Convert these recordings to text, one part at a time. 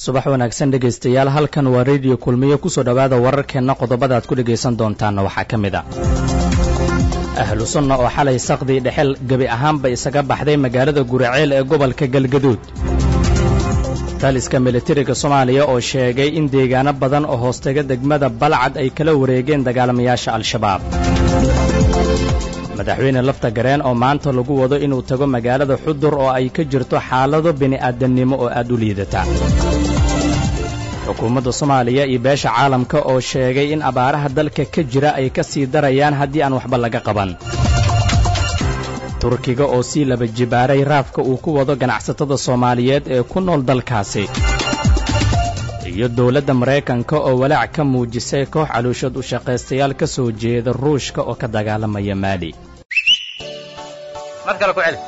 subax wanaagsan dhegaystayaal halkan waa rediyo kulmiyo kusoo dhowaada wararkeenna qodobada aad ku dhegaysan doontaanna waxaa ka mid a ahlu sunna oo xalay saqdii dhexel gebi ahaanba isaga baxday magaalada guraceel ee gobolka galgaduud taliska militariga soomaaliya oo sheegay in deegaano badan oo hoostaga degmada balcad ay kala wareegeen dagaalamayaasha al-shabaab madaxweyne lafta gareen oo maanta lagu wado inuu tago magaalada xudur oo ay ka jirto xaalado bini'aadamnimo oo aad u liidata xukuumadda soomaaliya iyo beesha caalamka oo sheegay in abaaraha dalka ka jira ay ka sii darayaan haddii aan waxba laga qaban turkiga oo sii laba jibaaray raafka uu ku wado ganacsatada soomaaliyeed ee ku nool dalkaasi iyo dowladda maraykanka oo walaac ka muujisay koox calooshood u shaqaystayaal ka soo jeeda ruushka oo ka dagaalamaya maali mar kale ku celi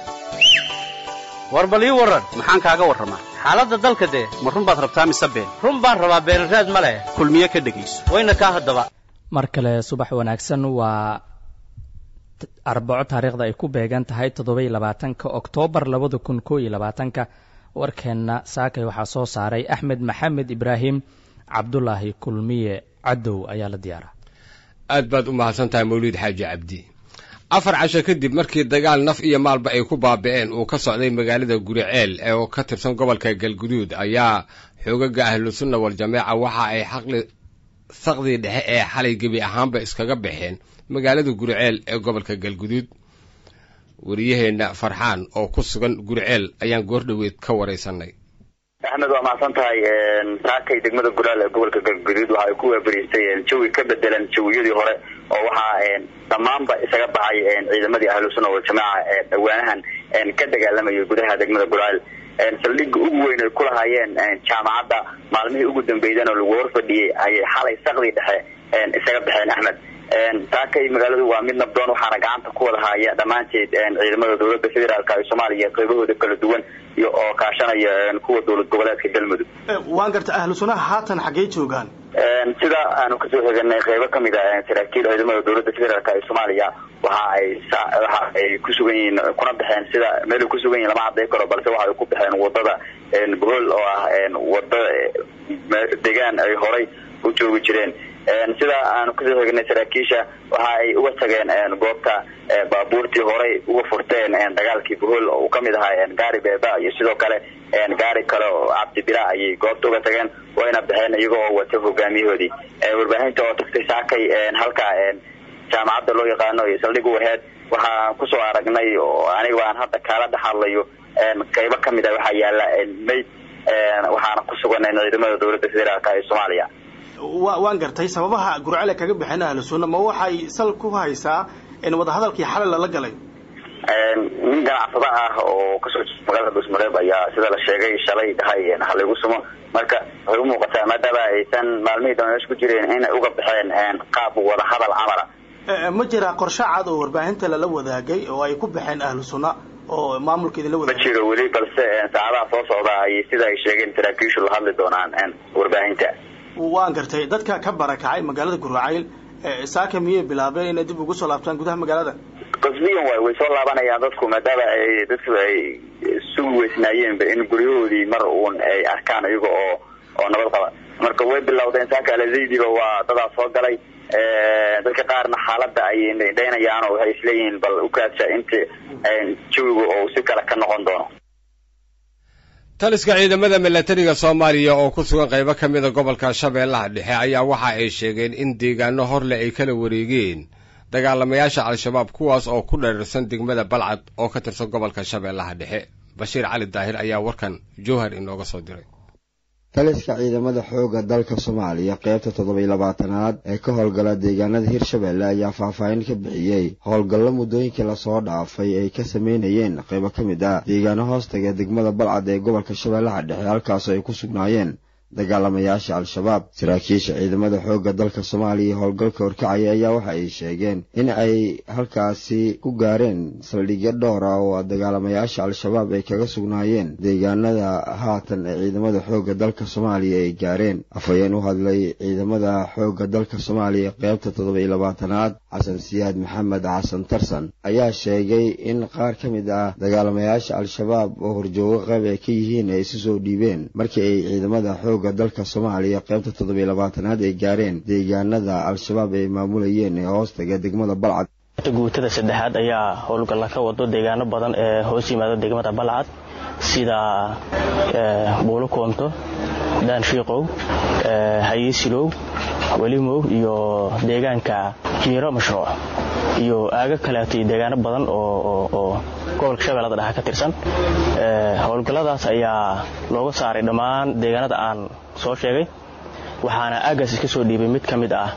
war bal ii warran maxaan kaaga warramaa xaaladda dalka dee ma run baad rabtaa mise been run baan rabaa beenraad ma leh kulmiye ka dhegayso wayna kaa haddaba mar kale subax wanaagsan waa arbaco taariikhda ay ku beegan tahay toddobaiyo labaatanka oktoobar labada kun koo iyo labaatanka warkeenna saakay waxaa soo saaray axmed maxamed ibraahim cabdulaahi kulmiye cadow ayaa la diyaaraa aad baad u mahadsan tahay mawliid xaaji cabdi afar casho kadib markii dagaal naf iyo maalba ay ku baabi'een uu ka socday magaalada guriceel ee oo ka tirsan gobolka galguduud ayaa xoogaga ahlu sunna wal-jameeca waxa ay xaqli saqdii dhexe ee xalay gebi ahaanba iskaga baxeen magaalada guriceel ee gobolka galguduud wariyaheenna farxaan oo ku sugan guriceel ayaan goordhoweed ka waraysanay axmed waa mahadsan tahay saakay degmada guraal ee gobolka galguduud waxa ay ku waabariistay jawi ka bedelan jawiyadii hore oo waxaa dhammaanba isaga baxay ciidamadii ahlu sunna waljamaaca ee dhawaanahan ka dagaalamayay gudaha degmada guraal saldhigga ugu weyn ay ku lahaayeen jaamacadda maalmihii ugu dambeydana lagu horfadhiyey ayay xalay saqdii dhexe isaga baxeen axmed saakay magaaladu waa mid nabdoon waxaana gacanta ku wada haya dhammaanteed ciidamada dowladda federaalk ee soomaaliya qaybahooda kala duwan iyo oo kaashanaya kuwa dowlad goboleedka galmudug waan garta ahlu sunnaha haatan xaggey joogaan sida aanu kasoo heganay qeybo kamid a saraakiil ciidamada dowladda federaalk ee soomaaliya waxa ay waxa ay ku sugan yihiin kuna baxeen sida meelay ku sugan yihin lama cadday karo balse waxa ay ku baxeen wadada bohol oo ah wada degaan ay horay u joogi jireen sida aanu kasoo hegnay saraakiisha waxa ay uga tageen goobta baabuurtii horay uga furteen dagaalkii bohol uu kamid ahaa gaari beeba iyo sidoo kale gaari kale oo cabdibila ayay goobta uga tageen wayna baxeen iyaga oo wata hogaamiyahoodii warbaahinta oo tagtay saakay halka jaamacadda loo yaqaano iyo saldhig u aheyd waxaan kusoo aragnay oo aniga aan hadda kaala dhexadlayo qaybo kamid a waxaa yaala mayd waxaana ku sugan ciidamada dowladda federaalk ee soomaaliya wa waan gartay sababaha gurcele kaga baxeen ahlu sunna ma waxay sal ku haysaa wadahadalkii xalay lala galay nin ganacsada ah oo kasoo jeeda magaalada dhuusmareeb ayaa sida la sheegay shalay dhahay halaygu sumo marka waxay umuuqataa maadaama aysan maalmihii dambe meesha ku jireen inay uga baxeen qaab wadahadal camala ma jiraa qorshe cad oo warbaahinta lala wadaagay oo ay ku baxeen ahlu sunna oo maamulka idinla ma wadaagay jiro weli balse saacadaha soo socda ayay sida ay sheegeen saraakiishu la hadli doonaan warbaahinta waan gartay dadka ka barakacay magaalada guracayl saaka miyay bilaabeen inay dib ugu soo laabtaan gudaha magaalada qasbiyan waay way soo laabanayaan dadku maadaama ay dadku ay sugi weysnaayeenba in guryahoodii mar uun ay arkaan iyaga oo oo nabad qaba marka way bilowdeen saaka alazaydiba waa dadaa soo galay dadka qaarna xaaladda ayay dhaynayaan oo waxay isleeyihiin bal ukaadsha inta jawiga oo si kale ka noqon doono taliska ciidamada milatariga soomaaliya oo ku sugan qaybo ka mida gobolka shabeellaha dhexe ayaa waxa ay sheegeen in deegaano horleh ay kala wareegeen dagaalamayaasha al-shabaab kuwaas oo ku dhereersan degmada balcad oo ka tirsan gobolka shabeellaha dhexe bashiir cali daahir ayaa warkan jowhar inooga soo diray taliska ciidamada xoogga dalka soomaaliya qaybta toddobiyo labaatanaad ee ka howlgala deegaanada hirshabeelle ayaa faahfaahin ka bixiyey howlgallo muddooyinkii lasoo dhaafay ay ka sameynayeen qaybo ka mid ah deegaano hoostaga degmada balcad ee gobolka shabeellaha dhexe halkaasoo ay ku sugnaayeen dagaalamayaasha al-shabaab saraakiisha ciidamada xoogga dalka soomaaliya iyo howlgalka horkacaya ayaa waxa ay sheegeen in ay halkaasi ku gaareen saldhigyo dhowr ah oo dagaalamayaasha al-shabaab ay kaga sugnaayeen deegaanada haatan ee ciidamada xoogga dalka soomaaliya ay gaareen afhayeen u hadlay ciidamada xoogga dalka soomaaliya qaybta toddoba iyo labaatanaad xasan siyaad maxamed xasan tarsan ayaa sheegay in qaar ka mid ah dagaalamayaasha al-shabaab oo horjoogo qayb ay ka yihiin ay isu soo dhiibeen markii ay ciidamada xoogga dalka soomaaliya qaybta toddoba iyo labaatanaad ay gaareen deegaanada al-shabaab ay maamulayeen ee hoostaga degmada balcad guutada saddexaad ayaa howlgalla ka wado deegaano badan ee hoos yimaada degmada balcad sida buulo koonto daanshiiqow hayiisilow welimow iyo deegaanka jiiro mashruuc iyo aago kaleeto iyo deegaano badan oo gobolka shabeellada dhexe ka tirsan howlgalladaas ayaa looga saaray dhammaan deegaanada aan soo sheegay waxaana aagaas iska soo dhiibay mid ka mid ah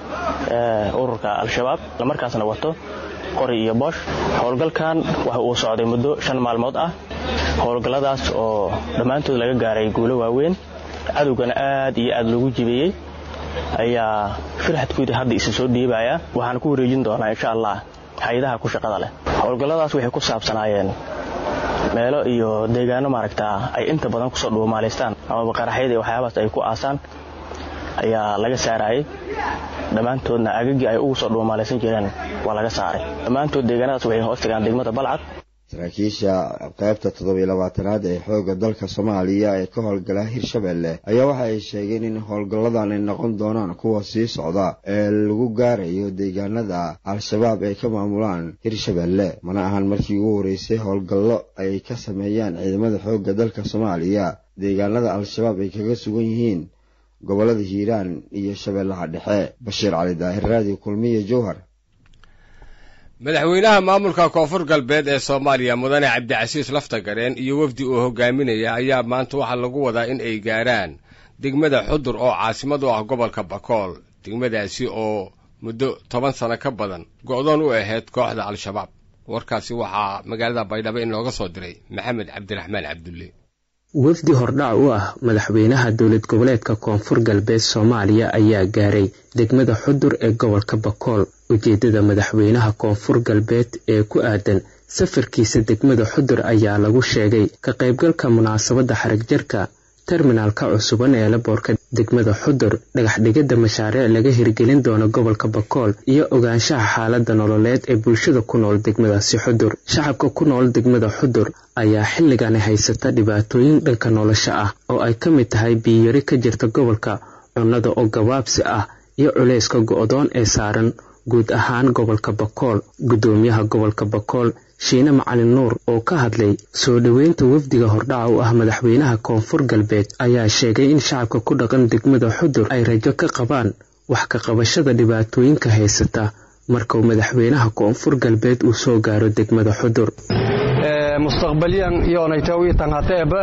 ururka al-shabaab islamarkaasna wato qori iyo boosh howlgalkan waxa uu socday muddo shan maalmood ah howlgalladaas oo dhammaantood laga gaaray guulo waaweyn cadowgana aad iyo aad loogu jibeeyey ayaa firxadkoodii hadda isa soo dhiibaya waxaan ku wareejin doonaa insha allah hay-adaha ku shaqada leh howlgalladaas waxay ku saabsanaayeen meelo iyo deegaano maaragtaa ay inta badan kusoo dhuumaalaystaan amaba qaraxyada iyo waxyaabaas ay ku aasaan ayaa laga saarayay dhammaantoodna agagii ay ugu soo dhuumaalaysan jireen waa laga saaray dhammaantood deegaanadaas waxay hoos tagaan degmada balcad saraakiisha qaybta toddoba iyo labaatanaad ee xoogga dalka soomaaliya ee ka howlgala hirshabelle ayaa waxa ay sheegeen in howlgalladan ay noqon doonaan kuwa sii socda ee lagu gaarayo deegaanada al-shabaab ay ka maamulaan hirshabelle mana ahan markii ugu horreysay howlgallo ay ka sameeyaan ciidamada xoogga dalka soomaaliya deegaanada al-shabaab ay kaga sugan yihiin gobollada hiiraan iyo shabeellaha dhexe bashiir cali daahir raadiyo kulmiya jowhar madaxweynaha maamulka koonfur galbeed ee soomaaliya mudane cabdicasiis laftagareen iyo wafdi uu hogaaminaya ayaa maanta waxaa lagu wadaa in ay gaaraan degmada xudur oo caasimad u ah gobolka bakool degmadaasi oo muddo toban sano ka badan go'doon u ahayd kooxda al-shabaab warkaasi waxaa magaalada baydhabo in looga soo diray maxamed cabdiraxmaan cabdulle wafdi hordhac u ah madaxweynaha dowlad goboleedka koonfur galbeed soomaaliya ayaa gaaray degmada xudur ee gobolka bakool ujeeddada madaxweynaha koonfur galbeed ee ku aadan safarkiisa degmada xudur ayaa lagu sheegay ka qaybgalka munaasabadda xarigjarka terminaalka cusuban ee laboorka degmada xudur dhagaxdhigidda mashaariic laga hirgelin doono gobolka bakool iyo ogaanshaha xaaladda nololeed ee bulshada ku nool degmadaasi xudur shacabka ku nool degmada xudur ayaa xilligani haysata dhibaatooyin dhanka nolosha ah oo ay ka mid tahay biyiyari ka jirta gobolka cunnada oo gabaabsi ah iyo culayska go'doon ee saaran guud ahaan gobolka bakool guddoomiyaha gobolka bakool shiine macalin nuur oo ka hadlay soo dhoweynta wafdiga hordhaca u ah madaxweynaha koonfur galbeed ayaa sheegay in shacabka ku dhaqan degmada xudur ay rajo ka qabaan wax ka qabashada dhibaatooyinka haysata markuu madaxweynaha koonfur galbeed uu soo gaaro degmada xudur mustaqbalyan iyonaytaw tanhateeba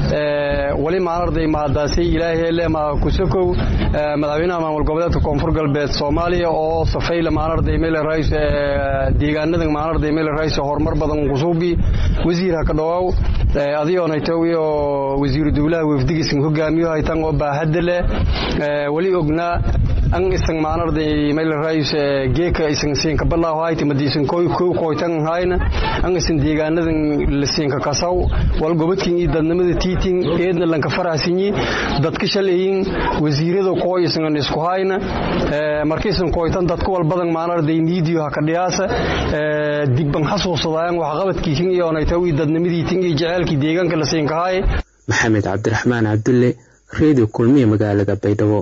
wali maanarday mahadaasay ilaahele ma kusakow madaxweynaha maamul goboleedka koonfur galbeed soomaaliya oo safayla maanarday mele rais deegaanada maanarday mele rais horumar badan kusuubi wasiirha ka dhawaaw adiyonaytaw iyo wasiiru dowlaha wafdigiisan hogaamiyo haytan oo baahada leh wali ognaa an isan maanarday mele rais geeka isan siinka balaaho hayti madiisan koy kow koytan hayna an isan deegaanadan lasiinka kasaw wal gobadkin iyo dadnimada tiitin eedna lanka farahsinyi dadka shalayin wasiirada kooy isan isku hayna markiisan koytan dadka wal badan maanarday miidiyo haka dhiyaasa dibban xasuusadaayan waxqabadkiisin iyo onaytaw iyo dadnimadiitin iyo jaceelkii deegaanka lasiinka haay maxamed cabdiraxmaan cabdulle reediyo kulmiya magaalada baydhabo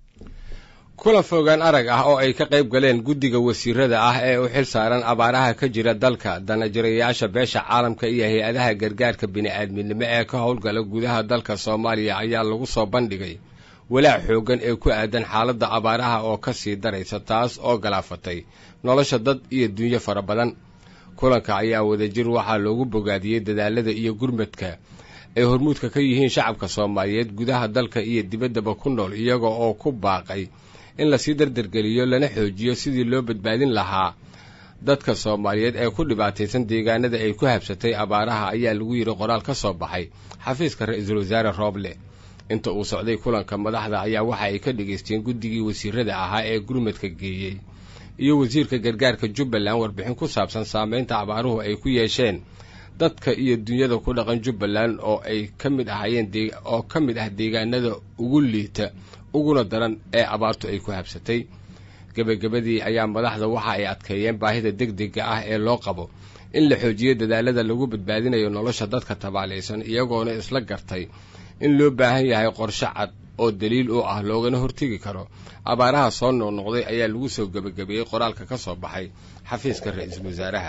kulan fogaan arag ah oo ay ka qayb galeen guddiga wasiirada ah ee u xil saaran abaaraha ka jira dalka danajirayaasha beesha caalamka iyo hay-adaha gargaarka bini'aadminimo ee ka howlgala gudaha dalka soomaaliya ayaa lagu soo bandhigay walaac xooggan ee ku aadan xaaladda abaaraha oo ka sii daraysa taas oo galaafatay nolosha dad iyo dunyo fara badan kulanka ayaa wadajir waxaa loogu bogaadiyey dadaalada iyo gurmadka ay hormuudka ka yihiin shacabka soomaaliyeed gudaha dalka iyo dibaddaba ku nool iyaga oo ku baaqay in lasii dardargeliyo lana xoojiyo sidii loo badbaadin lahaa dadka soomaaliyeed ee ku dhibaataysan deegaanada ay ku habsatay abaaraha ayaa lagu yidhi qoraal ka soo baxay xafiiska ra-iisul wasaare rooble inta uu socday kulanka madaxda ayaa waxa ay ka dhegaysteen guddigii wasiirada ahaa ee gurmadka geeyey iyo wasiirka gargaarka jubbaland warbixin ku saabsan saameynta abaaruhu ay ku yeesheen dadka iyo dunyada ku dhaqan jubbaland oo ay ka mid ahaayeen oo ka mid ah deegaanada ugu liita uguna daran ee abaartu ay ku habsatay gebagabadii ayaa madaxda waxa ay adkeeyeen baahida degdega ah ee loo qabo in la xoojiyo dadaalada lagu badbaadinayo nolosha dadka tabaalaysan iyagoona isla gartay in loo baahan yahay qorshe cad oo daliil u ah loogana hortegi karo abaaraha soo noqnoqday ayaa lagu soo gebagabeeyey qoraalka ka soo baxay xafiiska ra-iisul wasaaraha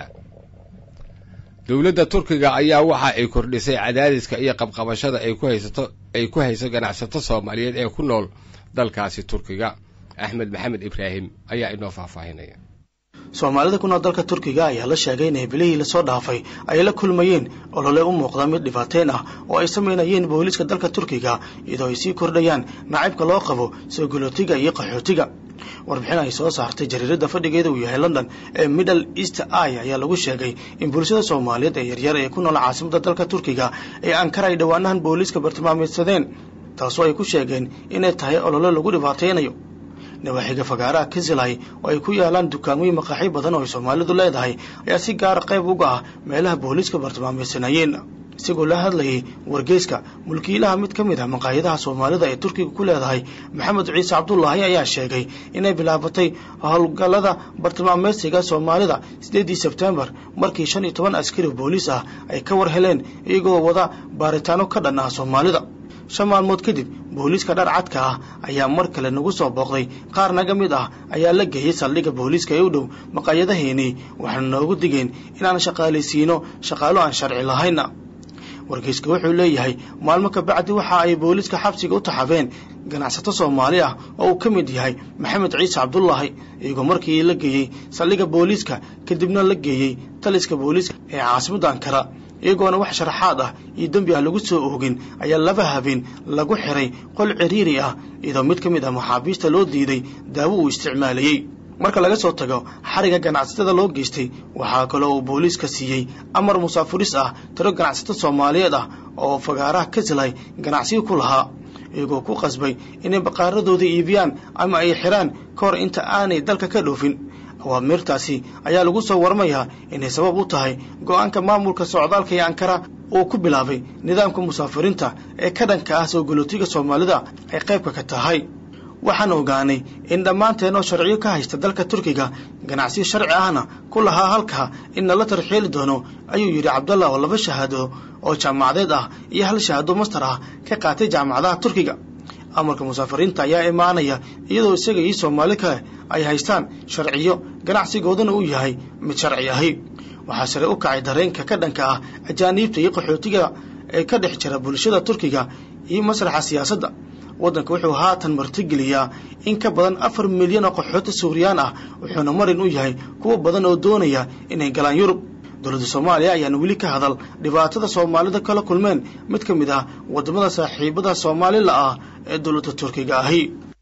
dowladda turkiga ayaa waxa ay kordhisay cadaadiska iyo qabqabashada ay ku haysato ay ku hayso ganacsato soomaaliyeed ee ku nool dalkaasi turkiga axmed maxamed ibraahim ayaa inoo faahfaahinaya soomaalida ku nool dalka turkiga ayaa la sheegay in bilihii lasoo dhaafay ay la kulmayeen olole u muuqda mid dhibaateyn ah oo ay samaynayeen booliiska dalka turkiga iyadoo ay sii kordhayaan nacaybka loo qabo soo galootiga iyo qaxootiga warbixin ay soo saartay jariirada fadhigeeda uu yahay london ee middle east i ayaa lagu sheegay in bulshada soomaaliyeed ee yaryar ee ku nool caasimada dalka turkiga ee ankara ay dhowaanahan booliiska bartilmaameedsadeen taasoo ay ku sheegeen inay tahay olole lagu dhibaateynayo nawaaxiga fagaaraha kisilay oo ay ku yaalaan dukaamooyin maqaaxi badan oo ay soomaalidu leedahay ayaa si gaara qayb uga ah meelaha booliiska bartilmaameysanayeen isagoo la hadlayay wargeyska mulkiilaha mid ka mid ah maqaayadaha soomaalida ee turkiga ku leedahay maxamed ciise cabdulaahi ayaa sheegay inay bilaabatay howlgallada bartilmaameysiga soomaalida sideedii sebtembar markii shan iyo toban askari booliis ah ay ka war heleen iyagoo wada baaritaano ka dhan ah soomaalida shan maalmood kadib booliiska dhar cadka ah ayaa mar kale nagu soo booqday qaar naga mid ah ayaa la geeyey saldhigga booliiska ee u dhow maqaayadaheenii waxaana noogu digeen inaan shaqaalaysiino shaqaalo aan sharci lahayn wargeyska wuxuu leeyahay maalmo kabacdi waxa ay booliiska xabsiga u taxabeen ganacsato soomaali ah oo uu ka mid yahay maxamed ciise cabdulaahi iyagoo markii la geeyey saldhigga booliiska kadibna la geeyey taliska booliiska ee caasimadda ankara iyagoona wax sharaxaad ah iyo dembi ah lagu soo oogin ayaa laba habeen lagu xiray qol ciriiri ah iyadoo mid ka mid ah maxaabiista loo diiday daawo uu isticmaalayey marka laga soo tago xariga ganacsatada loo geystay waxaa kaloo uu booliiska siiyey amar musaafuris ah tiro ganacsato soomaaliyeed ah oo fagaaraha kasilay ganacsiyo ku lahaa iyagoo ku qasbay inay baqaaradooda iibiyaan ama ay xiraan ka hor inta aanay dalka ka dhoofin awaamirtaasi ayaa lagu soo warmayaa inay sabab u tahay go-aanka maamulka socdaalka ee ankara uu ku bilaabay nidaamka musaafiriinta ee ka dhanka ah soo galootiga soomaalida ay qaybka ka tahay waxaan ogaanay in dhammaanteen oo sharciyo ka haysta dalka turkiga ganacsiyo sharci ahna ku lahaa halkaa in nala tarxiili doono ayuu yidhi cabdallah oo laba shahaado oo jaamacadeed ah iyo hal shahaado master ah ka qaatay jaamacadaha turkiga amarka musaafiriinta ayaa imaanaya iyadoo isaga iyo soomaali kale ay haystaan sharciyo ganacsigoodana uu yahay mid sharci ahi waxaa sare u kacay dareenka ka dhanka ah ajaaniibta iyo qaxootiga ee ka dhex jira bulshada turkiga iyo masraxa siyaasadda waddanka wuxuu haatan martigeliyaa in ka badan afar milyan oo qaxooti suuriyaan ah wuxuuna marin u yahay kuwo badan oo doonaya inay galaan yurub dowladda soomaaliya ayaan weli ka hadal dhibaatada soomaalida kala kulmeen mid ka mid ah waddamada saaxiibada soomaalila ah ee dowladda turkiga ahi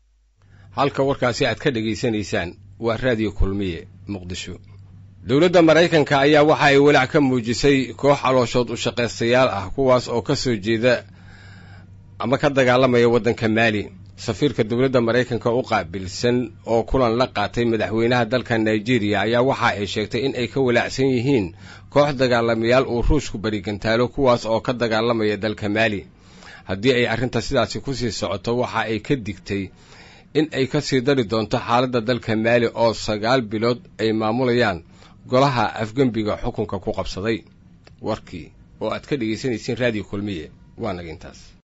halka warkaasi aad ka dhegaysanaysaan waa raadiyo kulmiye muqdisho dowladda maraykanka ayaa waxa ay walaac ka muujisay koox calooshood u shaqaystayaal ah kuwaas oo ka soo jeeda ama ka dagaalamaya waddanka maali safiirka dowladda maraykanka u qaabilsan oo kulan la qaatay madaxweynaha dalka nigeria ayaa waxa ay sheegtay in ay ka walaacsan yihiin koox dagaalamayaal uu ruushku barigantaalo kuwaas oo ka dagaalamaya dalka maali haddii ay arrinta sidaasi kusii socoto waxa ay ka digtay in ay ka sii dari doonto xaaladda dalka maali oo sagaal bilood ay maamulayaan golaha afgembiga xukunka ku qabsaday warkii oo aad ka dhegaysanayseen raadiyo kulmiye waa naga intaas